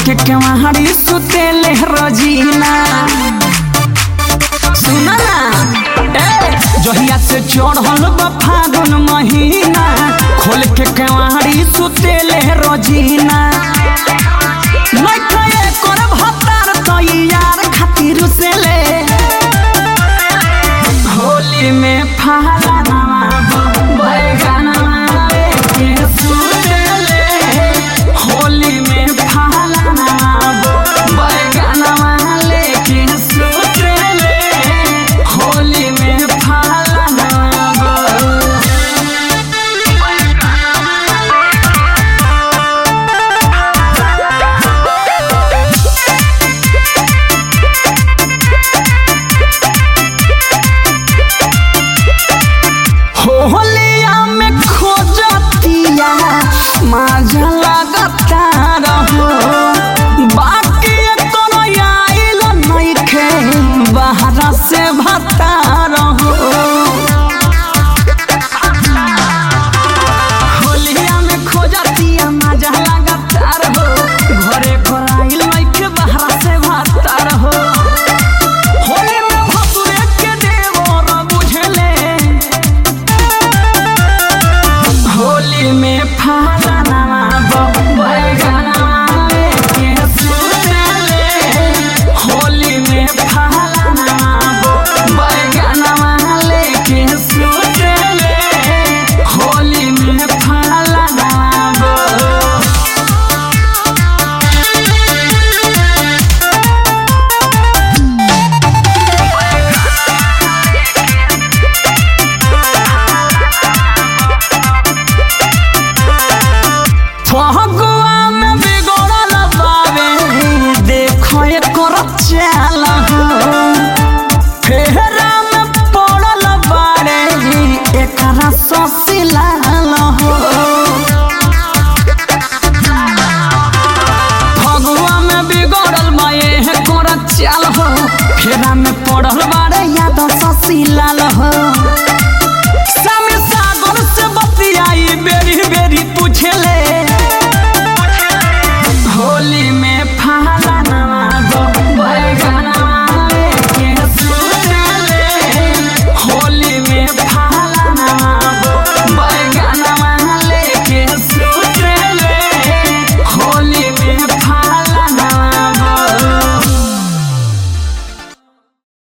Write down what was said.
के केवाड़ी सुतेले रजीना सुना ना ए जहिया से चढ़ल बा फागुन महीना खोल के केवाड़ी सुतेले रजीना लइका एकर भतार तैयार खातिर से ले होली में फाला बैगनवा लेके सुतेले होली में फाला बैगनवा लेके सुतेले होली में फाला होलिया में खोजतिया माजा लगता रहो बाकी तोर आइल नइखे बाहर से भता रहो होलिया में खोजतिया माजा लगता रहो घरे कोराइल नइखे बाहर से भता रहो होली में भसुरे के देवर बुझले होली में फाला बैगनवा लेके सुतेले होली में फाला बैगनवा लेके सुतेले होली में फाला फगुआ में बिगड़ल बावे देखो एकर चाल हो फेरा में पड़ल बारे एकरा ससिलाल हो फगुआ में बिगड़ल बा एकर चाल हो फेरा में पड़ल बारे याद ससिलाल हो